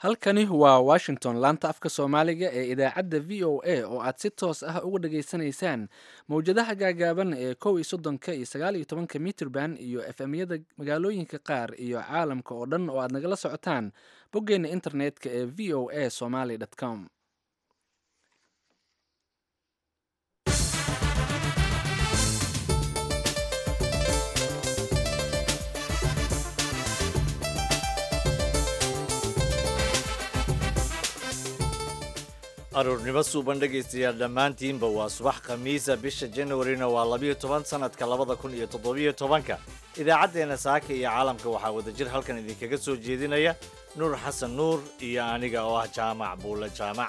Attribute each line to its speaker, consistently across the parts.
Speaker 1: halkani waa washington laanta afka soomaaliga ee idaacadda v o a oo aad si toos ah uga dhageysanaysaan mowjadaha gaagaaban ee kow iyo soddonka iyo sagaal iyo tobanka mitrban iyo efemyada magaalooyinka qaar iyo caalamka oo dhan oo aad nagala socotaan boggeena internetka ee v o a somaly com
Speaker 2: aruurnimo suuban dhegaystayaal dhammaantiinba waa subax khamiisa bisha januarina waa labiyo toban sanadka labada kun iyo toddobiyo tobanka idaacaddeenna saaka iyo caalamka waxaa wadajir halkan idinkaga soo jeedinaya nuur xasan nuur iyo aniga oo ah jaamac buulle jaamac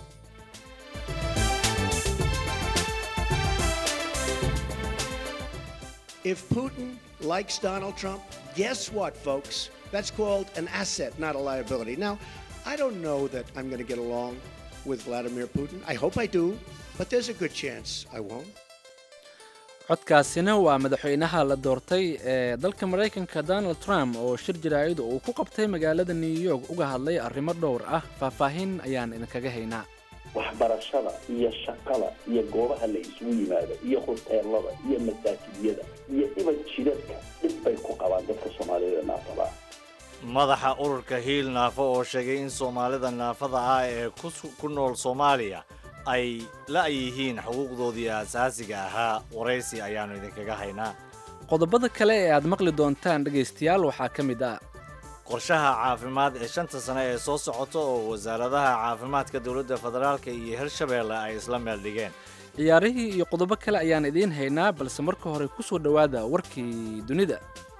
Speaker 3: If Putin likes Donald Trump, guess what, folks? That's called an asset, not a liability. Now, I don't know that I'm going to get along with Vladimir Putin. I hope I do, but there's a good chance I won't.
Speaker 1: codkaasina waa madaxweynaha la doortay ee dalka maraykanka donald trump oo shir jaraa'id uu ku qabtay magaalada new york uga hadlay arrimo dhowr ah faahfaahin ayaan idinkaga haynaa
Speaker 4: waxbarashada iyo shaqada iyo goobaha la isugu yimaado iyo hoteelada iyo masaajidiyada iyo iban jidadka dhib bay ku qabaan dadka soomaaliyeed ee naafada
Speaker 2: madaxa ururka hiil naafo oo sheegay in soomaalida naafada ah ee ku nool soomaaliya ay la-yihiin xuquuqdoodii asaasiga ahaa waraysi ayaannu idinkaga haynaa
Speaker 1: qodobada kale ee aad maqli doontaan dhegaystayaal waxaa ka mid ah
Speaker 2: qorshaha caafimaad ee shanta sane ee soo socota oo wasaaradaha caafimaadka dowladda federaalka iyo hirshabeelle ay isla meel dhigeen
Speaker 1: ciyaarihii iyo qodobo kale ayaan idiin haynaa balse marka hore ku soo dhowaada warkii dunida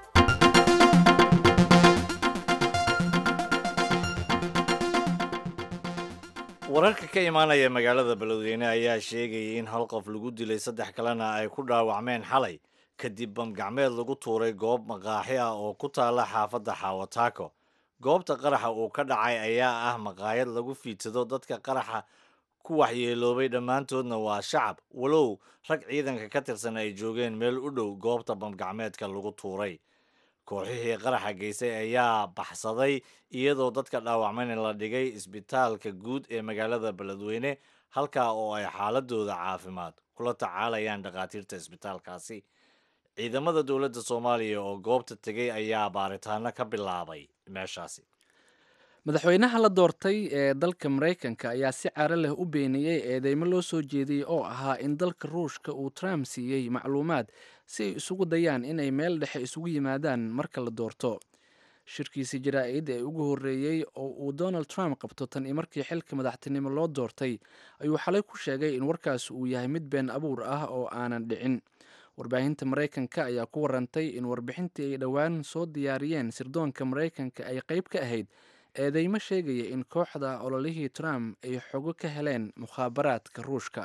Speaker 2: wararka ka imaanaya magaalada beledweyne ayaa sheegayay in hal qof lagu dilay saddex kalena ay ku dhaawacmeen xalay kadib bamgacmeed lagu tuuray goob maqaaxi ah oo ku taalla xaafadda xaawataako goobta qaraxa uu ka dhacay ayaa ah maqaayad lagu fiidsado dadka qaraxa ku waxyeeloobay dhammaantoodna waa shacab walow rag ciidanka ka tirsan ay joogeen meel u dhow goobta bamgacmeedka lagu tuuray kooxihii qaraxa geystay ayaa baxsaday iyadoo dadka dhaawacmayna la dhigay isbitaalka guud ee magaalada beledweyne halkaa oo ay xaaladooda caafimaad kula tacaalayaan dhakhaatiirta isbitaalkaasi ciidamada dowladda soomaaliya oo goobta tegay ayaa baaritaano ka bilaabay meeshaasi
Speaker 1: madaxweynaha la doortay ee dalka maraykanka ayaa si caro leh u beeniyey eedeymo loo soo jeediyey oo ahaa in dalka ruushka uu trump siiyey macluumaad si ay isugu dayaan inay meel dhexe isugu yimaadaan marka la doorto shirkiisii jaraa-id ee ugu horreeyey oo uu donald trump qabto tan i markii xilka madaxtinimo loo doortay ayuu xalay ku sheegay in warkaas uu yahay mid been abuur ah oo aanan dhicin warbaahinta maraykanka ayaa ku warantay in warbixintii ay dhowaan soo diyaariyeen sirdoonka maraykanka ay qayb ka ahayd eedeymo sheegaya in kooxda ololihii trump ay xogo ka heleen mukhaabaraadka ruushka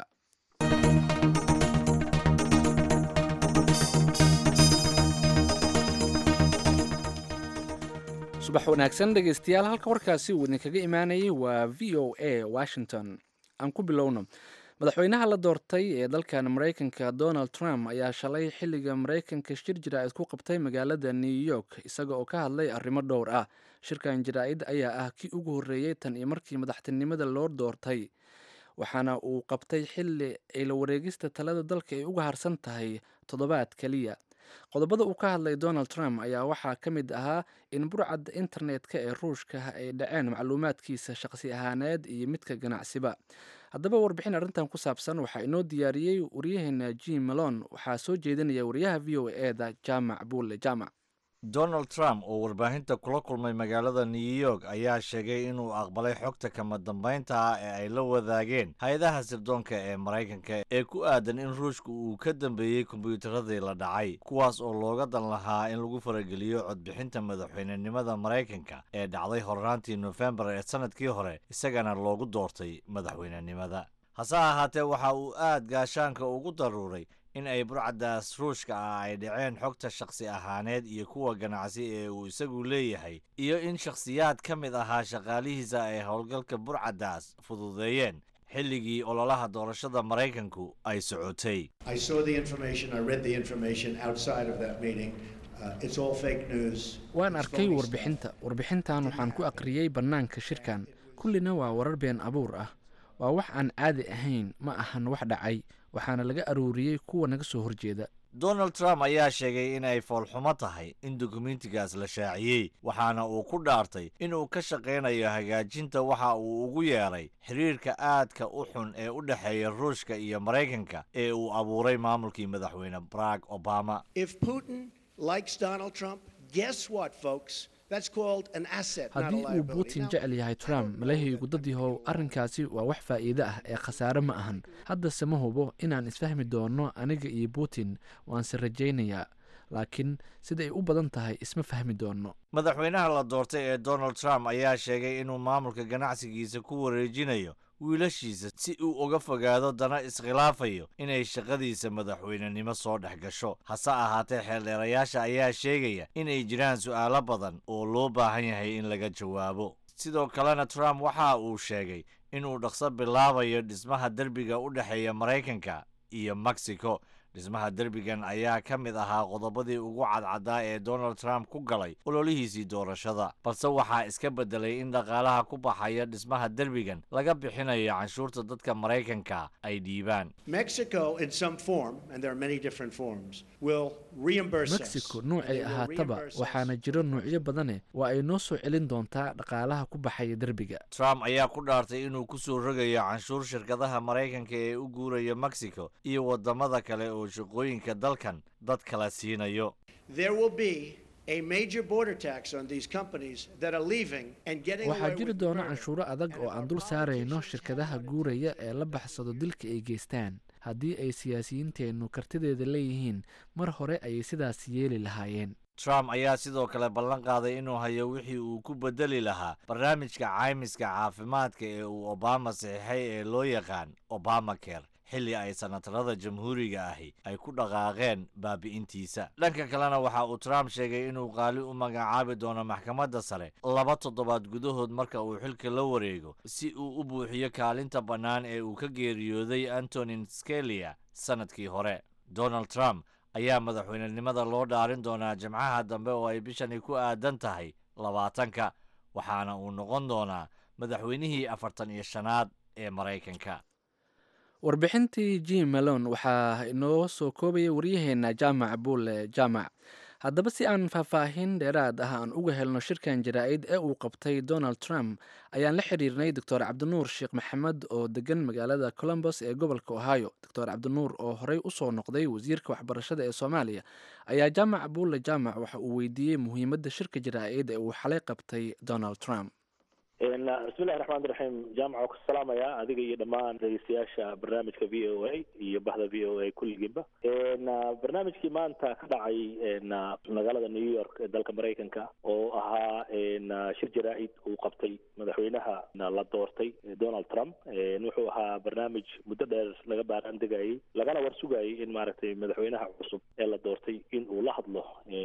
Speaker 1: subax wanaagsan dhegaystayaal halka warkaasi uu idinkaga imaanayay waa v o a washington aan ku bilowno madaxweynaha la doortay ee dalkan maraykanka donald trump ayaa shalay xilliga maraykanka shir jaraa'id ku qabtay magaalada new york isaga oo ka hadlay arrimo dhowr ah shirkan jaraa'id ayaa ah kii ugu horreeyey tan iyo markii madaxtinimada loo doortay waxaana uu qabtay xilli ay la wareegista talada dalka ay uga harsan tahay toddobaad keliya qodobada uu ka hadlay donald trump ayaa waxaa ka mid ahaa in burcadda internetka ee ruushka ay dhaceen macluumaadkiisa shaqsi ahaaneed iyo midka ganacsiba haddaba warbixin arrintan ku saabsan waxaa inoo diyaariyey waryaheena jim malon waxaa soo jeedinaya wariyaha v o eda jaamac buulle jaamac
Speaker 2: donald trump oo warbaahinta kula kulmay magaalada new york ayaa sheegay inuu aqbalay xogta kama dambaynta ah ee ay la wadaageen hay-adaha sirdoonka ee maraykanka ee ku aadan in ruushka uu ka dambeeyey kombiyuutaradii la dhacay kuwaas oo looga dan lahaa in lagu farageliyo codbixinta madaxweynenimada maraykanka ee dhacday horraantii nofembar ee sannadkii hore isagana loogu doortay madaxweynenimada hase ahaatee waxa uu aad gaashaanka ugu daruuray in ay burcaddaas ruushka ah ay dhaceen xogta shakhsi ahaaneed iyo kuwa ganacsi ee uu isagu leeyahay iyo in shakhsiyaad ka mid ahaa shaqaalihiisa ay howlgalka burcaddaas fududeeyeen xilligii ololaha doorashada maraykanku ay socotay
Speaker 3: I saw the information, I read the information outside of that meeting. Uh, it's all fake news.
Speaker 1: waan
Speaker 3: It's
Speaker 1: arkay
Speaker 3: phony
Speaker 1: warbixinta warbixintan waxaan ku aqriyey bannaanka shirkan kullina waa warar been abuur ah waa wax aan caadi ahayn ma ahan wax dhacay waxaana laga aruuriyey kuwa naga soo horjeeda
Speaker 2: donald trump ayaa sheegay in ay foolxumo tahay in dukumentigaas la shaaciyey waxaana uu ku dhaartay inuu ka shaqaynayo hagaajinta waxa uu ugu yeeray xiriirka aadka u xun ee u dhexeeya ruushka iyo maraykanka ee uu abuuray maamulkii madaxweyne barack obama
Speaker 3: If Putin likes Donald Trump, guess what, folks? That's called an asset, not a
Speaker 1: haddii uu
Speaker 3: liability.
Speaker 1: putin
Speaker 3: Now,
Speaker 1: jecel yahay trump malahaygu dadyahow arrinkaasi waa wax faa'iide ah ee khasaare ma ahan haddase ma hubo inaan isfahmi doono aniga iyo putin waanse rajaynayaa laakiin siday u badan tahay isma fahmi doono
Speaker 2: madaxweynaha la doortay ee donald trump ayaa sheegay inuu maamulka ganacsigiisa ku wareejinayo wiilashiisa si uu uga fogaado dana iskhilaafayo inay shaqadiisa madaxweynenimo soo dhex gasho hase ahaatee xeeldheerayaasha ayaa sheegaya inay jiraan su'aalo badan oo loo baahan yahay in laga jawaabo sidoo kalena trump waxa uu sheegay inuu dhaqso bilaabayo dhismaha derbiga u dhexeeya maraykanka iyo mexico dhismaha derbigan ayaa ka mid ahaa qodobadii ugu cadcaddaa ee donald trump ku galay ololihiisii doorashada balse waxaa iska beddelay in dhaqaalaha ku baxaya dhismaha derbigan laga bixinayo canshuurta dadka maraykanka ay dhiibaan
Speaker 3: Mexico, in some form, and there are many different forms, will reimburse us.
Speaker 1: mexico
Speaker 3: They
Speaker 1: nuucay
Speaker 3: will
Speaker 1: ahaataba
Speaker 3: reimburse us.
Speaker 1: waxaana jiro nuucyo badane waa ay noo soo celin doontaa dhaqaalaha ku baxaya derbiga
Speaker 2: trump ayaa ku dhaartay inuu ku soo rogayo canshuur shirkadaha maraykanka ee u guuraya mexico iyo waddamada kale oo shaqooyinka dalkan dad kala siinayo
Speaker 3: There will be a major border tax on these companies that are leaving and getting
Speaker 1: waxaa
Speaker 3: away
Speaker 1: jiri
Speaker 3: with
Speaker 1: doona
Speaker 3: murder.
Speaker 1: canshuuro adag
Speaker 3: And
Speaker 1: oo
Speaker 3: if
Speaker 1: aan
Speaker 3: our
Speaker 1: dul saarayno
Speaker 3: politicians
Speaker 1: shirkadaha
Speaker 3: have
Speaker 1: guuraya ee la baxsado dilka ay geystaan haddii ay siyaasiyiinteennu kartideeda leeyihiin mar hore ayay sidaas yeeli lahaayeen
Speaker 2: trump ayaa sidoo kale ballan qaaday inuu hayo wixii uu ku bedeli lahaa barnaamijka caymiska caafimaadka ee uu obama saxiixay ee loo yaqaan obamacare xilli ay sanatarada jamhuuriga ahi ay ku dhaqaaqeen baabi'intiisa dhanka kalena waxa uu trump sheegay inuu qaali u magacaabi doono maxkamadda sare laba toddobaad gudahood marka uu xilka la wareego si uu u buuxiyo kaalinta bannaan ee uu ka geeriyooday antonin scalia sannadkii hore donald trump ayaa madaxweynenimada loo dhaarin doonaa jimcaha dambe oo ay bishani ku aadan tahay labaatanka waxaana uu noqon doonaa madaxweynihii afartan iyo shanaad ee maraykanka
Speaker 1: warbixintii jim malone waxaa inoo soo koobaya waryaheena jaamac buule jaamac haddaba si aan faahfaahin dheeraad ah aan uga helno shirkan jaraa'id ee uu qabtay donald trump ayaan la xiriirnay doctor cabdinuur sheekh maxamed oo degan magaalada colombos ee gobolka ohio doctor cabdinuur oo horey usoo noqday wasiirka waxbarashada ee soomaaliya ayaa jaamac buule jaamac waxa uu weydiiyey muhiimadda shirka jaraa'id ee uu xalay qabtay donald trump
Speaker 5: bismillahi raxmaani raxiim jaamac waa ku salaamaya adiga iyo dhammaan dhegeystayaasha barnaamijka v o a iyo bahda v o a kulligiinba barnaamijkii maanta ka dhacay magaalada new york ee dalka maraykanka oo ahaa shir jaraa-id uu qabtay madaxweynaha la doortay donald trump wuxuu ahaa barnaamij muddo dheer laga baaraan degayay lagana war sugayay in maaragtay madaxweynaha cusub ee la doortay in uu la hadlo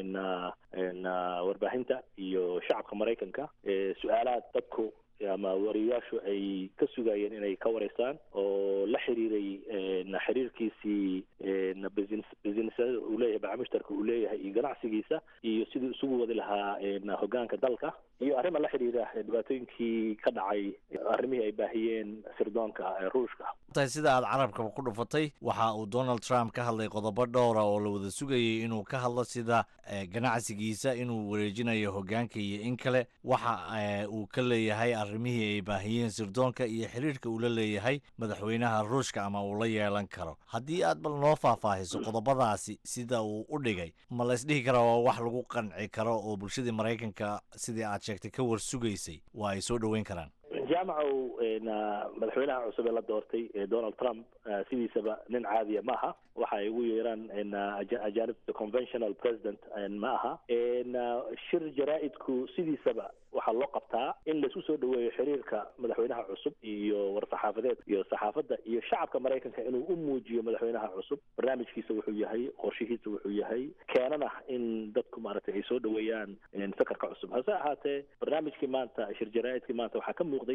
Speaker 5: warbaahinta iyo shacabka maraykanka su-aalaad dadku ama wariyayaashu ay ka sugayeen inay ka wareysaan oo la xiriiray xiriirkiisii businessyada uu leeyahay bacmushtarka uu leeyahay iyo ganacsigiisa iyo siduu isugu wadi lahaa hogaanka dalka iyo arrima la xiriira dhibaatooyinkii ka dhacay arrimihii ay baahiyeen sirdoonka ee ruushka
Speaker 2: tahay sida aad carabkaba ku dhufatay waxa uu donald trump ka hadlay qodobo dhowra oo la wada sugayay inuu ka hadlo sida ganacsigiisa inuu wareejinayo hogaanka iyo in kale waxa uu ka leeyahay arrimihii ay baahiyeen sirdoonka iyo xiriirka uu la leeyahay madaxweynaha ruushka ama uu la yeelan karo haddii aad bal noo faahfaahiso qodobadaasi sida uu u dhigay ma la isdhihi karaa waa wax lagu qanci karo oo bulshadii maraykanka sidii aad sheegtay ka war sugaysay waa ay soo dhoweyn karaan
Speaker 5: jaamacow madaxweynaha cusub ee la doortay donald trump sidiisaba nin caadiya ma aha waxa ay ugu yeeraan ajanibta conventional president ma aha shir jaraa-idku sidiisaba waxaa loo qabtaa in laisku soo dhaweeyo xiriirka madaxweynaha cusub iyo war-saxaafadeed iyo saxaafadda iyo shacabka maraykanka inuu u muujiyo madaxweynaha cusub barnaamijkiisa wuxuu yahay qorshihiisa wuxuu yahay keenana in dadku maaragtay ay soo dhaweeyaan sakarka cusub hase ahaatee barnaamijkii maanta shir jaraa-idkii maanta waxaa ka muuqday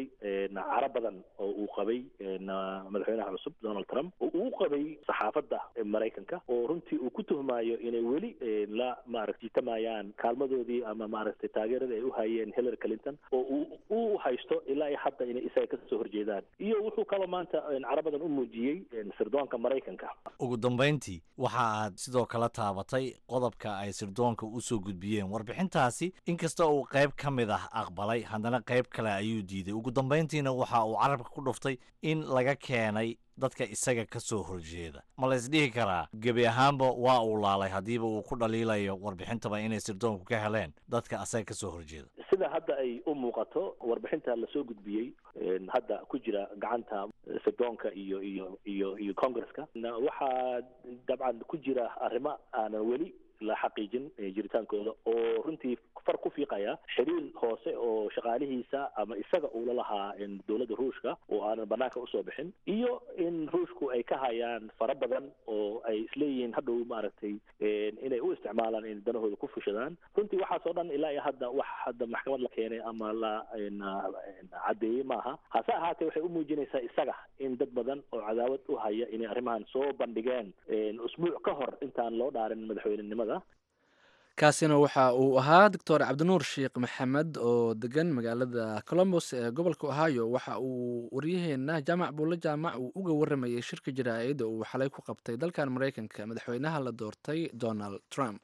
Speaker 5: jiray caro badan oo uu qabay madaxweynaha cusub donald trump oo uu qabay saxaafadda maraykanka oo runtii uu ku tuhmaayo inay weli la maarata jiitamayaan kaalmadoodii ama maaragtay taageerada ay u hayeen hillary clinton oo uu u haysto ilaa iyo hadda inay isaga kasoo horjeedaan iyo wuxuu kaloo maanta caro badan u muujiyey sirdoonka maraykanka
Speaker 2: ugu dambayntii waxa aad sidoo kale taabatay qodobka ay sirdoonka u soo gudbiyeen warbixintaasi inkasta uu qayb ka mid ah aqbalay haddana qayb kale ayuu diiday ugu dambayntiina waxa uu carabka ku dhuftay in laga keenay dadka isaga ka soo horjeeda ma la isdhihi karaa gebi ahaanba waa uu laalay haddiiba uu ku dhaliilayo warbixintaba inay sirdoonku ka heleen dadka asaga ka soo horjeeda
Speaker 5: sida hadda ay u muuqato warbixinta lasoo gudbiyey hadda ku jira gacanta sirdoonka iyo iyo iyo iyo congresska waxaa dabcan ku jira arrimo aanan weli la xaqiijin jiritaankooda oo runtii far ku fiiqaya xiriir hoose oo shaqaalihiisa ama isaga uu la lahaa dowladda ruushka oo aanan banaanka usoo bixin iyo in ruushku ay ka hayaan fara badan oo ay isleeyihiin hadhow maaragtay inay u isticmaalaan in danahooda ku fushadaan runtii waxaas oo dhan ilaa iyo hadda wax hadda maxkamad la keenay ama la caddeeyey maaha hase ahaatee waxay u muujinaysaa isaga in dad badan oo cadaawad u haya inay arrimahan soo bandhigeen usbuuc ka hor intaan loo dhaarin madaxweynenimada
Speaker 1: kaasina waxa uu ahaa doctor cabdinuur sheekh maxamed oo degan magaalada colombos ee gobolka ohio waxa uu waryaheena jaamac buulle jaamac uu uga waramayay shirka jaraa'id oo uu xalay ku qabtay dalkan maraykanka madaxweynaha la doortay donald trump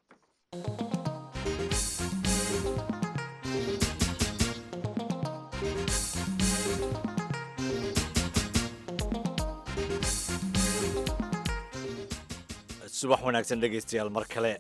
Speaker 2: subax wanaagsan dhegaystayaal mar kale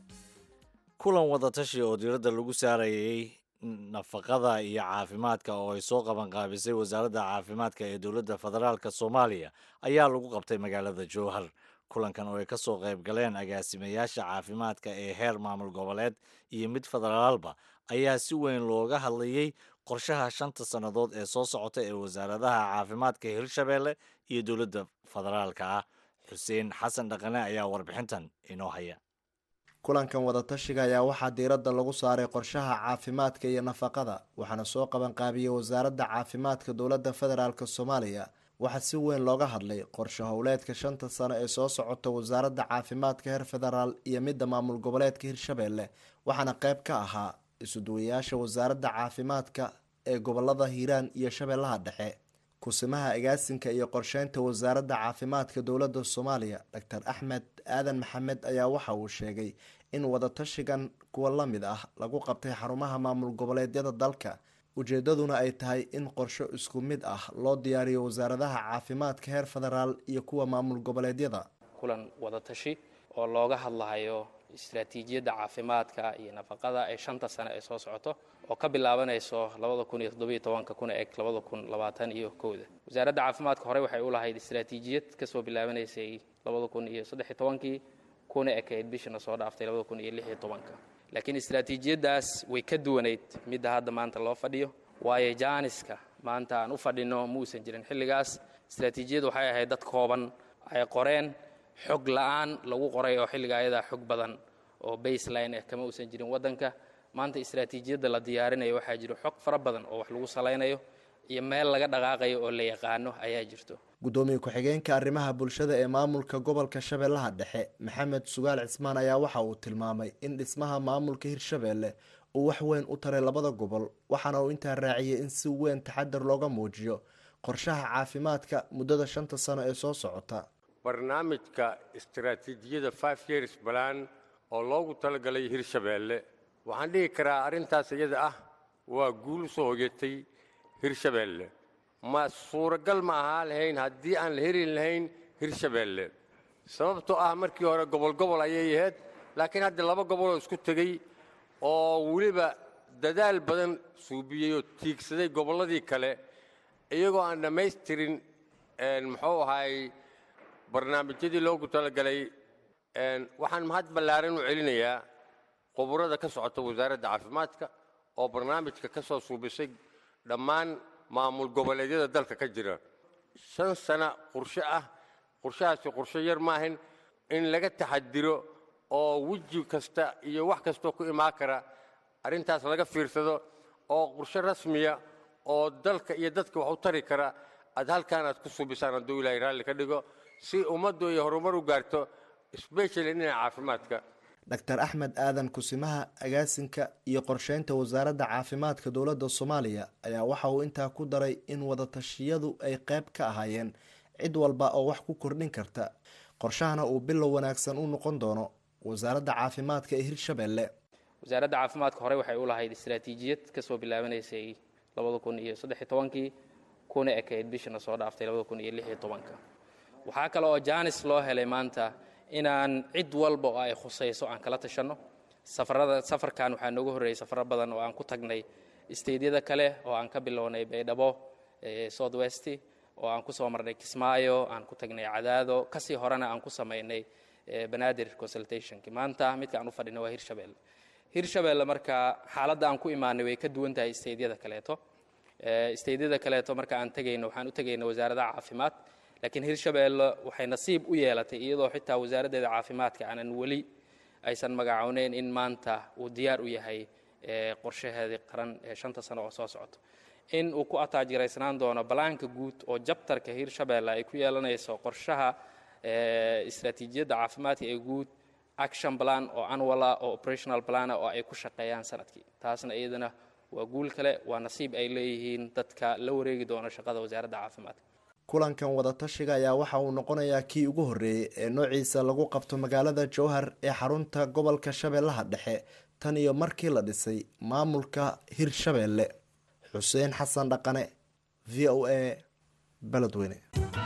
Speaker 2: kulan wadatashi oo diiradda lagu saarayay nafaqada iyo caafimaadka oo ay soo qabanqaabisay wasaaradda caafimaadka ee dowladda federaalk soomaaliya ayaa lagu qabtay magaalada jowhar kulankan oo ay ka soo qayb galeen agaasimayaasha caafimaadka ee heer maamul goboleed iyo mid federaalba ayaa si weyn looga hadlayey qorshaha shanta sannadood ee soo socota ee wasaaradaha caafimaadka hirshabeelle iyo dowladda federaalka ah xuseen xasan dhaqane ayaa warbixintan inoo haya
Speaker 6: kulankan wadatashiga ayaa waxaa diiradda lagu saaray qorshaha caafimaadka iyo nafaqada waxaana soo qabanqaabiyey wasaaradda caafimaadka dowladda federaalk soomaaliya waxaa si weyn looga hadlay qorshe howleedka shanta sano ee soo socota wasaaradda caafimaadka heer federaal iyo midda maamul goboleedka hirshabeelle waxaana qayb ka ahaa isuduwayaasha wasaaradda caafimaadka ee gobolada hiiraan iyo shabeellaha dhexe kusimaha agaasinka iyo qorsheynta wasaaradda caafimaadka dowladda soomaaliya doctor axmed aadan maxamed ayaa waxa uu sheegay in wadatashigan kuwa la mid ah lagu qabtay xarumaha maamul goboleedyada dalka ujeedaduna ay tahay in qorsho isku mid ah loo diyaariyo wasaaradaha caafimaadka heer federaal iyo kuwa maamul goboleedyada
Speaker 7: kulan wadatashi oo looga hadlahayo istaraatiijiyadda caafimaadka iyo nafaqada ee shanta sane ee soo socoto oo ka bilaabanayso labada kun iyo toddobiyo tobanka kuna eg labada kun labaatan iyo kowda wasaaradda caafimaadka horey waxay u lahayd istaraatiijiyad kasoo bilaabanaysay labada kun iyo saddexiyo tobankii kuna ekayd bishana soo dhaaftay labada kun iyo lixiyo tobanka laakiin istaraatiijiyaddaas way ka duwanayd midda hadda maanta loo fadhiyo waayo jaaniska maanta aan u fadhino muusan jirin xilligaas istaraatiijiyad waxay ahayd dad kooban ay qoreen xog la-aan lagu qoray oo xilliga ayadaa xog badan oo baseline ah kama uusan jirin waddanka maanta istaraatiijiyadda la diyaarinayo waxaa jiro xog fara badan oo wax lagu salaynayo iyo meel laga dhaqaaqayo oo la yaqaano ayaa jirto
Speaker 6: gudoomiye ku-xigeenka arrimaha bulshada ee maamulka gobolka shabeellaha dhexe maxamed sugaal cismaan ayaa waxa uu tilmaamay in dhismaha maamulka hirshabeelle uu wax weyn u taray labada gobol waxaana uu intaa raaciyey in si weyn taxadar looga muujiyo qorshaha caafimaadka muddada shanta sano ee soo socota
Speaker 8: barnaamijka istaraatiijiyada five years balan oo loogu talagalay hirshabeelle waxaan dhihi karaa arrintaas iyada ah waa guul soo hoyatay hirshabeelle ma suuragal ma ahaa lahayn haddii aan la heli lahayn hirshabeelle sababtoo ah markii hore gobol gobol ayay ahayd laakiin hadda laba goboloo isku tegey oo weliba dadaal badan suubiyey oo tiigsaday gobolladii kale iyagoo aan dhammaystirin muxuu ahaay barnaamijyadii loogu talagalay waxaan mahad ballaaran u celinayaa quburada ka socota wasaaradda caafimaadka oo barnaamijka ka soo suubisay dhammaan maamul goboleedyada dalka ka jira shan sana qorshe ah qorshahaasi qorshe yar maahan in laga taxadiro oo weji kasta iyo wax kastoo ku imaan kara arrintaas laga fiirsado oo qorshe rasmiya oo dalka iyo dadka wax u tari kara aad halkaan aad ku subisaan hadduu ilaahay raalli ka dhigo si ummaddu ay horumar u gaarto especially dhinaca caafimaadka
Speaker 6: dr axmed aadan kusimaha agaasinka iyo qorsheynta wasaaradda caafimaadka dowladda soomaaliya ayaa waxa uu intaa ku daray in wadatashyadu ay qayb ka ahaayeen cid walba oo wax ku kordhin karta qorshahana uu bilow wanaagsan u noqon doono wasaaradda caafimaadka ee hirshabelle
Speaker 7: wasaaradda caafimaadka horey waxay u lahayd istaraatiijiyad kasoo bilaabanaysay labada kun iyo saddexiy tobankii kuna ekayd bishana soo dhaaftay labada kun iyo lixiyo tobanka waxaa kale oo jaanis loo helay maanta inaan cid walba oo ay khusayso aan kala tashanno safarada safarkan waxaa nooga horreeyey safaro badan oo aan ku tagnay isteydyada kale oo aan ka bilownay baydhabo south west oo aan ku soo marnay kismaayo aan ku tagnay cadaado kasii horena aan ku samaynay banaadir consultationki maanta midka aan u fadhina waa hirshabelle hirshabelle marka xaaladda aan ku imaanay way ka duwan tahay isteydyada kaleeto isteydyada kaleeto marka aan tegayno waxaan u tegayna wasaaradaha caafimaad laakiin hirshabelle waxay nasiib u yeelatay iyadoo xitaa wasaaraddeeda caafimaadka aanan weli aysan magacowneyn in maanta uu diyaar u yahay qorshaheedii qaran ee shanta sano oo soo socoto in uu ku ataajiraysnaan doono balaanka guud oo jabtarka hirshabelle ay ku yeelanayso qorshaha istaraatiijiyadda caafimaadka ee guud action plan oo annuala oo operational plana oo ay ku shaqeeyaan sanadkii taasna iyadana waa guul kale waa nasiib ay leeyihiin dadka la wareegi doono shaqada wasaaradda caafimaadka
Speaker 6: kulankan wadatashiga ayaa waxa uu noqonayaa kii ugu horreeyey ee noociisa lagu qabto magaalada jowhar ee xarunta gobolka shabeellaha dhexe tan iyo markii la dhisay maamulka hirshabelle xuseen xasan dhaqane v o a beledweyne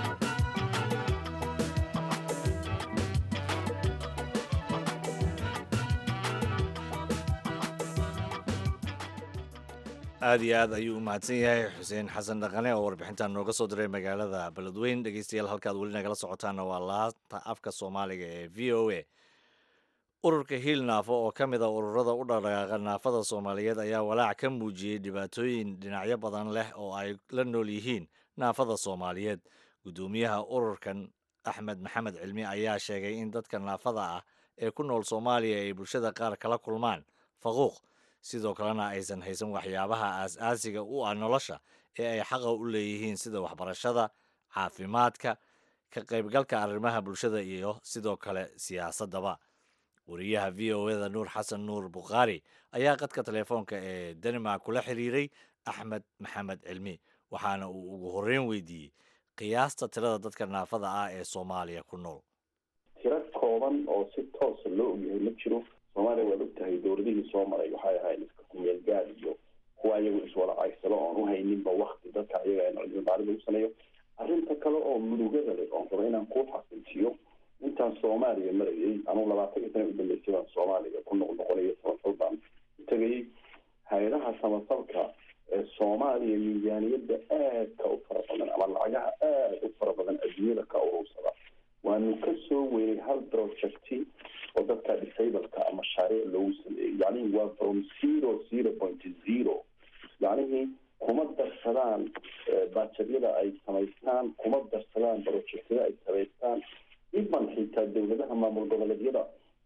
Speaker 2: aada iyo aad ayuu u mahadsan yahay xuseen xasan dhaqane oo warbixintan nooga soo diray magaalada beledweyn dhegeystayaal halkaad weli nagala socotaana waa laanta afka soomaaliga ee v o a ururka hiil naafo oo ka mid a ururada u dhaqdhaqaaqa naafada soomaaliyeed ayaa walaac ka muujiyey dhibaatooyin dhinacyo badan leh oo ay la nool yihiin naafada soomaaliyeed guddoomiyaha ururkan axmed maxamed cilmi ayaa sheegay in dadka naafada ah ee ku nool soomaaliya ay bulshada qaar kala kulmaan faquuq sidoo kalena aysan haysan waxyaabaha aas-aasiga u ah nolosha ee ay xaqa u leeyihiin sida waxbarashada caafimaadka ka qaybgalka arrimaha bulshada iyo sidoo kale siyaasaddaba wariyaha v o eda nuur xasan nuur bukhaari ayaa qadka telefoonka ee denmark kula xiriiray axmed maxamed cilmi waxaana uu ugu horreyn weydiiyey qiyaasta tirada dadka naafada ah ee soomaaliya ku nool
Speaker 4: tiro kooban oo si toosa loo ogyahay ma jiro soomaaliya waad ogtahay dowladihii soo maray waxay ahayd iska kumeel gaad iyo kuwa iyagu iswada caysalo oon uhayninba wakti dadka iyaga cilmi baarid lagu sameeyo arrinta kale oo murugada leh oon raba inaan kuu xaqiijiyo intaan soomaaliya marayay anugu labaatankii sana udambeysay baan soomaaliya ku noqnoqonayo samafal baan u tegayay hay-adaha samafalka ee soomaaliya miisaaniyadda aadka u fara badan ama lacagaha aada u fara badan adduunyada ka urursada waanu ka soo weynay hal projecti oo dadka disableka mashaariic loogu sameeyey yacnihi waa from zero zero point zero yacnihii kuma darsadaan bajetyada ay samaystaan kuma darsadaan projectyada ay samaystaan iban xitaa dowladaha maamul goboleedyada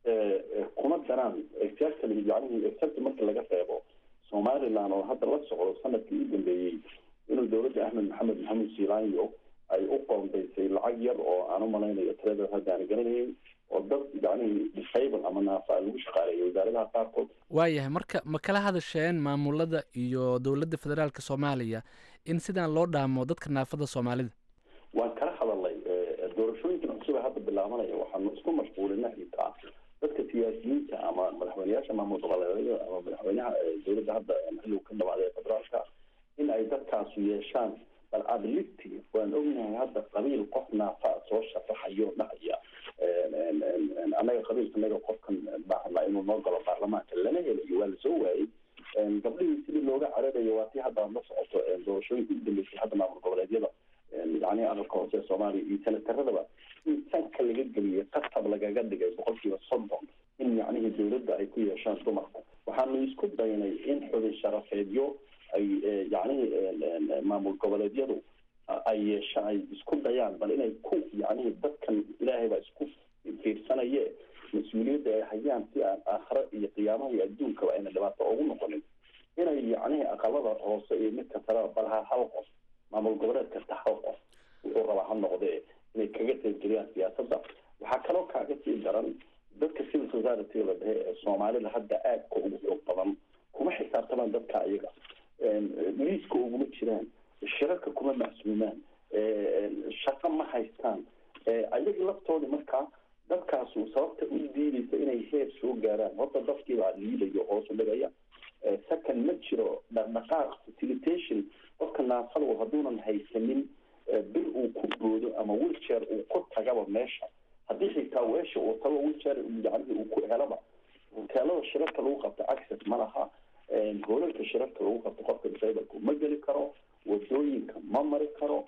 Speaker 4: kuma daraan exactly yacnihi exact marka laga reebo somaliland oo hadda la socdo sanadkii u dambeeyey inuu dowladda axmed maxamed maxamuud siilaanyo ay u qoondaysay lacag yar oo aan u malaynayo tirada hadda aan garanayn oo dad yacnihii disable ama naafa lagu shaqaaleeyo wasaaradaha qaarkood
Speaker 1: waayahay marka ma kala hadasheen maamulada iyo dowladda federaalka soomaaliya in sidaan loo dhaamo dadka naafada soomaalida
Speaker 4: waan kala hadalnay doorashooyinkan cusub ee hadda bilaabanaya waxaanu isku mashquulina xitaa dadka siyaasiyiinta ama madaxweyneyaasha maamul goboleedyada ama madaxweynaha dowladda hadda xilligu ka dhamaada ee federaalka in ay dadkaasu yeeshaan bal ability waan ognahay hadda qabiil qof naafa soo sharaxayo dhahaya annaga qabiilkanaga qofkan baahnaa inuu noo galo baarlamaanka lama helayo waa lasoo waayey gabdhihii sidii looga cararayo waa tii hadda la socoto doorashooyinka u dambeysay hadda maamul goboleedyada yacni aqalka hoose ee soomaaliya iyo senataradaba in sanka laga geliyay qatab lagaga dhigay boqolkiiba soddon in yacnihii dowladda ay ku yeeshaan dumarka waxaanu isku daynay in xubin sharafeedyo ay yacnihii maamul goboleedyadu ay yeeshaan ay isku dayaan bal inay ku yacnihii dadkan ilaahay baa isku fiirsanaye mas-uuliyadda ay hayaan si aan aakhiro iyo qiyaamaha iyo adduunkaba ayna dhibaato ugu noqonin inay yacnihii aqalada hoose iyo midka sare balha hal qof maamul goboleed kasta hal qof wuxuu rabaa ha noqdee inay kaga qaybgeliyaan siyaasadda waxaa kaloo kaaga sii daran dadka civil society la dhehe ee soomaalida hadda aadka ugu xoog badan kuma xisaabtamaan dadka iyaga liiska uguma jiraan shirarka kuma macsuumaan shaqo ma haystaan ayagii laftoodii markaa dadkaasu sababta u diidaysa inay heer soo gaaraan horta dadkiibaa liidayo hoosu dhigaya second ma jiro dhaqdhaqaaq facilitation qofka naafada hadduunan haysanin bil uu ku boodo ama wilchair uu ku tagaba meesha haddii xitaa weesha uu tago wilchair yacnihii uu ku helaba hoteelada shirarka lagu qabto access ma laha hoolalka shirarka lagu qabto qofka disableka ma geli karo wadooyinka ma mari karo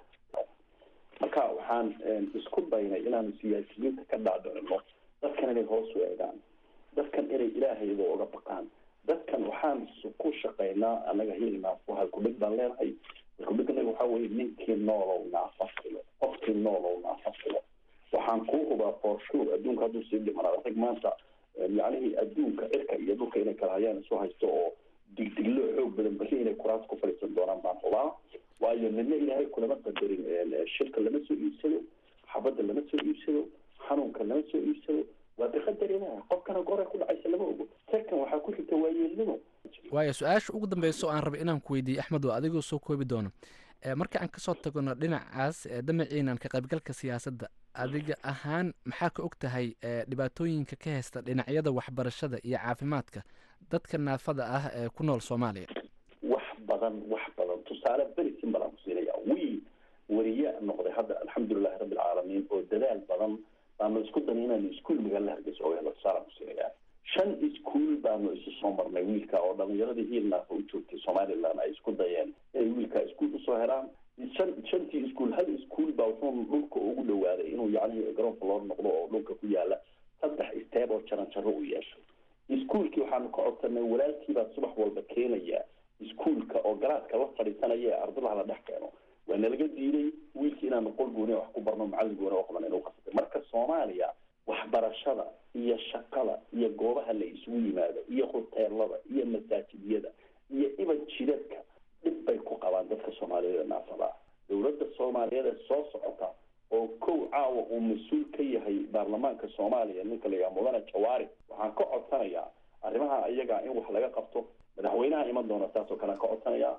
Speaker 4: marka waxaan isku daynay inaanu siyaasiyiinta ka dhaadhicino dadkan inay hoos u eegaan dadkan inay ilaahayda oga baqaan dadkan waxaan ku shaqaynaa anaga hilnaafo halkudhig baan leenahay halkudhiganaga waxaa weye ninkii noolow naafa filo qofkii noolow naafa filo waxaan kuu hubaa for sure adduunka hadduu sii dhimanaa rag maanta yacnihii adduunka cirka iyo dhulka inay kala hayaan isu haysto oo digdiglo xoog badan bari inay kuraas ku fadhiisan doonaan baan hubaa waayo nina ilaahay kulama qadarin shirka lama soo iibsado xabadda lama soo iibsado xanuunka lama soo iibsado waa biqadar ilaah qofkana goray ku dhacaysa lama ogo second waxaa ku xigta waayeelnimo
Speaker 1: waayo su-aasha ugu dambeysa oo aan rabay inaan ku weydiiye axmed waa adigoo soo koobi doono marka aan kasoo tagno dhinacaas damaciinan ka qaybgalka siyaasadda adiga ahaan maxaa ka og tahay dhibaatooyinka ka haysta dhinacyada waxbarashada iyo caafimaadka dadka naafada ah ee ku nool soomaaliya
Speaker 4: wax badan wax badan tusaale beri simple aan ku siinaya wiil wariye noqday hadda alxamdulilahi rabbi alcaalamiin oo dadaal badan baanu isku danay inaanu iskuol magaalada hargeysa oga helo tusaale aan ku siinaya shan iskuol baanu isu soo marnay wiilka oo dhalinyaradii hiil naafa u joogtay somaliland ay isku dayeen inay wiilka iskuol usoo helaan shan shantii iskuol hal iskuol baa wuxuu dhulka ugu dhawaaday inuu yacni garoonka loo noqdo oo dhulka ku yaala saddex steeb oo jaran jaro u yeesho iskuolkii waxaanu ka codsanay walaalkiibaa subax walba keenaya iskuolka oo garaadka la fadhiisanaya ee ardadaha la dhex keeno waa nalaga diiday wiilkii inaanu qol gooni wax ku barno macallin gooni oo qaban inuu qasbay marka soomaaliya waxbarashada iyo shaqada iyo goobaha la isugu yimaado iyo hoteelada iyo masaajidyada iyo iban jidadka dhib bay ku qabaan dadka soomaaliyeed ee naafada ah dowladda soomaaliyeed ee soo socota oo kow caawa uu mas-uul ka yahay baarlamaanka soomaaliya ninka la yidhaha mudane jawaari waxaan ka codsanayaa arrimaha iyaga in wax laga qabto madaxweynaha iman doona saasoo kalean ka codsanayaa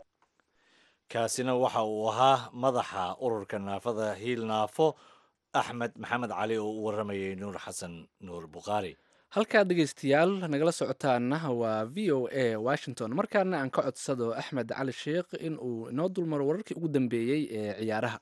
Speaker 2: kaasina waxa uu ahaa madaxa ururka naafada hiil naafo axmed maxamed cali oo u waramayay nuur xasan nuur bukhaari
Speaker 1: halkaa dhegeystayaal nagala socotaana waa v o a washington markaana aan ka codsado axmed cali sheikh in uu inoo dulmaro wararkii ugu dambeeyey ee ciyaaraha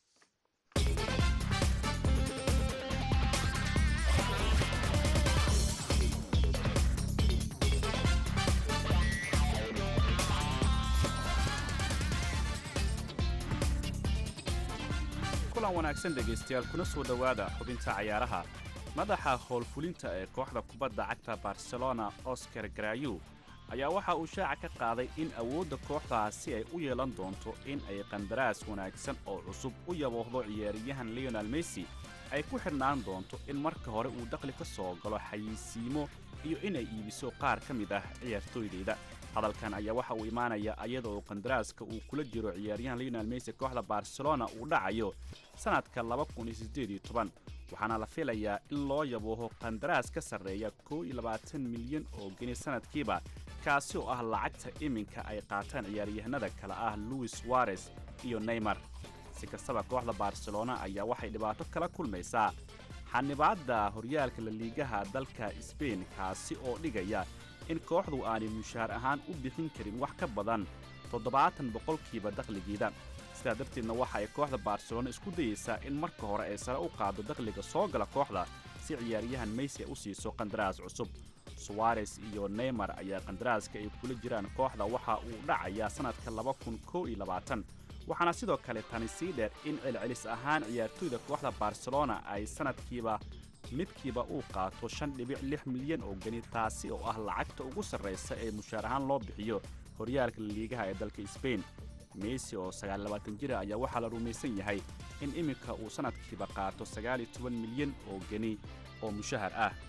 Speaker 9: kulan wanaagsan dhegaystayaal kuna soo dhowaada xubinta cayaaraha madaxa howlfulinta ee kooxda kubadda cagta barcelona oscar garayu ayaa waxa uu shaaca ka qaaday in awoodda kooxdaasi ay u yeelan doonto in ay qandaraas wanaagsan oo cusub u yaboohdo ciyaaryahan leonel messi ay ku xidhnaan doonto in marka hore uu dakhli ka soo galo xayisiimo iyo inay iibiso qaar ka mid ah ciyaartooydeyda hadalkan ayaa waxa uu imaanayaa iyada oo qandaraaska uu kula jiro ciyaaryahan leonel messi kooxda barcelona uu dhacayo sannadka waxaana la filayaa in loo yabooho qandaraas ka sarreeya milyan oo geni sannadkiiba kaasi oo ah lacagta iminka ay qaataan ciyaaryahanada kale ah luis suarez iyo neymar si kastaba kooxda barcelona ayaa waxay dhibaato kala kulmaysaa xanibaadda horyaalka laliigaha dalka sbain kaasi oo dhigaya in kooxdu aanay mushaar ahaan u bixin karin wax ka badan toddobaatan boqolkiiba dakhligiida sidaa darteedna waxa ay kooxda barcelona isku dayeysaa in marka hore ay sare u qaaddo dakhliga soo gala kooxda si ciyaaryahan meysi ay u siiso qandaraas cusub suwares iyo neymar ayaa qandaraaska ay kula jiraan kooxda waxa uu dhacayaa sannadka waxaana sidoo kale tani sii dheer in celcelis ahaan ciyaartoyda kooxda barcelona ay sannadkiiba midkiiba uu qaato shan dhibic lix milyan oo geni taasi oo ah lacagta ugu sarraysa ee mushaar ahaan loo bixiyo horyaalka laliigaha ee dalka sbain messi oo sagaallabaatan jira ayaa waxaa la rumaysan yahay in iminka uu sannadkiiba qaato sagaal iyo toban milyan oo geni oo mushahar ah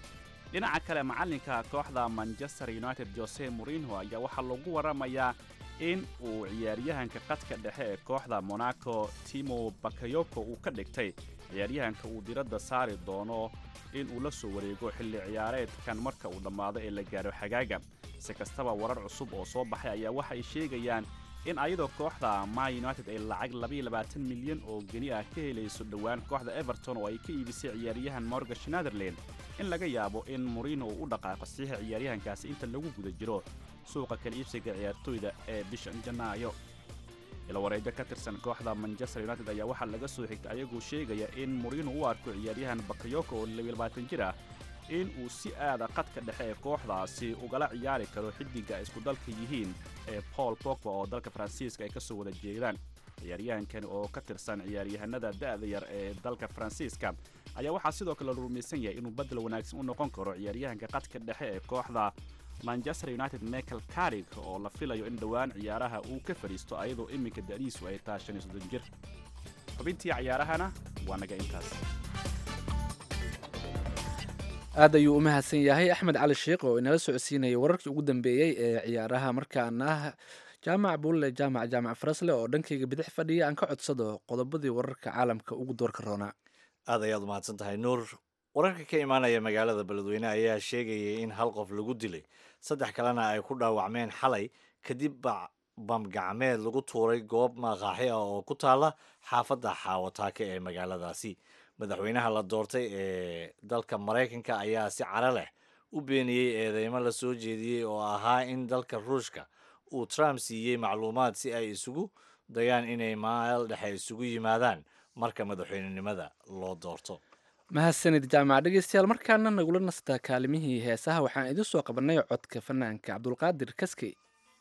Speaker 9: dhinaca kale macallinka kooxda manchester united jose morinho ayaa waxaa lagu waramayaa in uu ciyaaryahanka qadka dhexe ee kooxda monaco timo bakayoko uu ka dhigtay ciyaaryahanka uu diradda saari doono in uu la soo wareego xilli ciyaareedkan marka uu dhammaado ee la gaaro xagaaga si kastaba warar cusub oo soo baxay ayaa waxa ay sheegayaan in ayadoo kooxda ma united ay lacag milyan oo geni ah ka helayso dhowaan kooxda everton oo ay ka iibisay ciyaaryahan morgan schneiderland in laga yaabo in morino uu u dhaqaaqo saxiixa ciyaaryahankaasi inta lagu guda jiro suuqa kala iibsiga ciyaartooyda ee bishan janaayo ilawareedyo ka tirsan kooxda manchester united ayaa waxaa laga soo xigtay ayagoo sheegaya in morino u arko ciyaaryahan bakayoko oo jir ah in uu si aada qadka dhexe ee kooxdaasi ugala ciyaari karo xiddiga ay isku dalka yihiin ee paul pogba oo dalka faransiiska ay ka soo wada jeedaan ciyaaryahankani oo ka tirsan ciyaaryahanada da'da yar ee dalka faransiiska ayaa waxaa sidoo kale la rumaysan yahay inuu badel wanaagsan u noqon karo ciyaaryahanka qadka dhexe ee kooxda manchester united michael carig oo la filayo in dhowaan ciyaaraha uu ka fadhiisto ayadoo iminka da'diisu ay tahay shan iyo soddon jir xubintii ciyaarahana waa naga intaas
Speaker 1: aad ayuu u mahadsan yahay axmed cali sheikh oo inala socodsiinayay wararkii ugu dambeeyey ee ciyaaraha markaana jaamac buulle jaamac jaamac farasle oo dhankayga bidix fadhiya aan ka codsado qodobadii wararka caalamka ugu doorka roonaa
Speaker 2: aad ayaad umahadsan tahay nuur wararka ka imaanaya magaalada beledweyne ayaa sheegayay in hal qof lagu dilay saddex kalena ay ku dhaawacmeen xalay kadib bamgacmeed lagu tuuray goob maqaaxi ah oo ku taala xaafadda xaawataake ee magaaladaasi madaxweynaha la doortay ee dalka maraykanka ayaa si caro leh u beeniyey eedeymo la soo jeediyey oo ahaa in dalka ruushka uu trump siiyey macluumaad si ay isugu dayaan inay maal dhexe isugu yimaadaan marka madaxweynenimada loo doorto
Speaker 1: mahadsanid jaamac dhegeystayaal markaana nagula nastaa kaalimihii heesaha waxaan idin soo qabanay codka fanaanka cabdulqaadir kaskey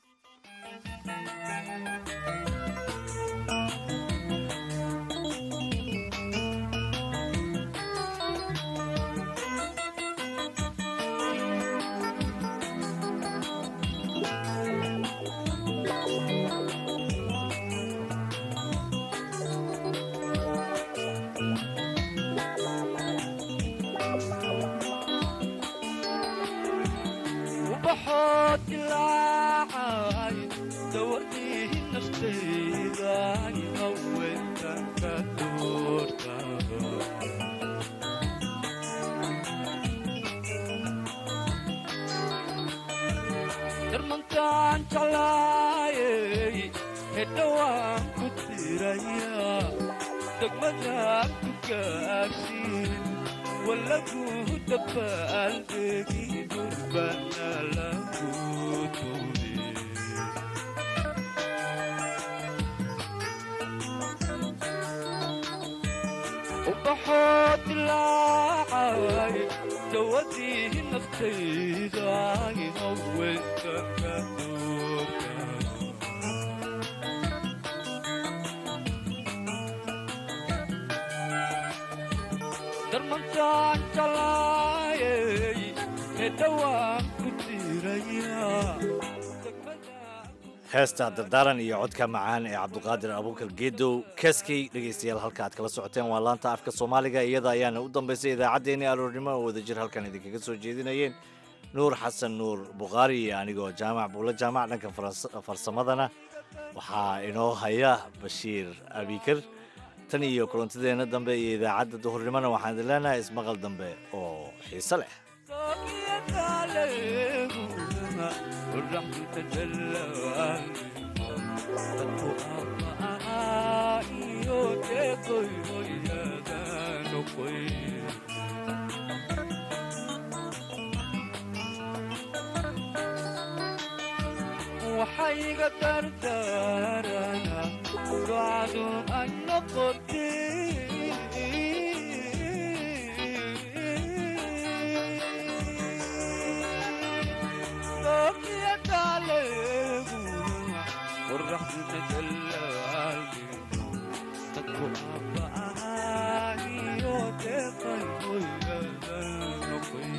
Speaker 2: heesta dardaaran iyo codka macaan ee cabduqaadir abuukar geedow kaskey dhegaystayaal halka aad kala socoteen waa laanta afka soomaaliga iyada ayaana u dambaysay idaacaddeenii aroornimo oo wadajir halkan idinkaga soo jeedinayeen nuur xasan nuur bukhaari iyo anigoo jaamac buulla jaamac dhanka farsamadana waxaa inoo haya bashiir abikar tan iyo kulantadeenna dambe iyo idaacadda duhurnimona waxaan idin leenahay ismaqal dambe oo xiise leh
Speaker 10: waxayga dardaarana ducadu ay noqotay dooqiyadaaleeguna qoraxduna dallaalgino dadku abba'aahiyo deeqay hoygada noqoy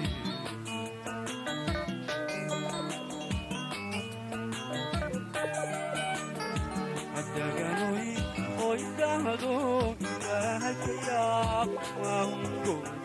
Speaker 10: adaganoy hoydahdo ilaahayaaq waango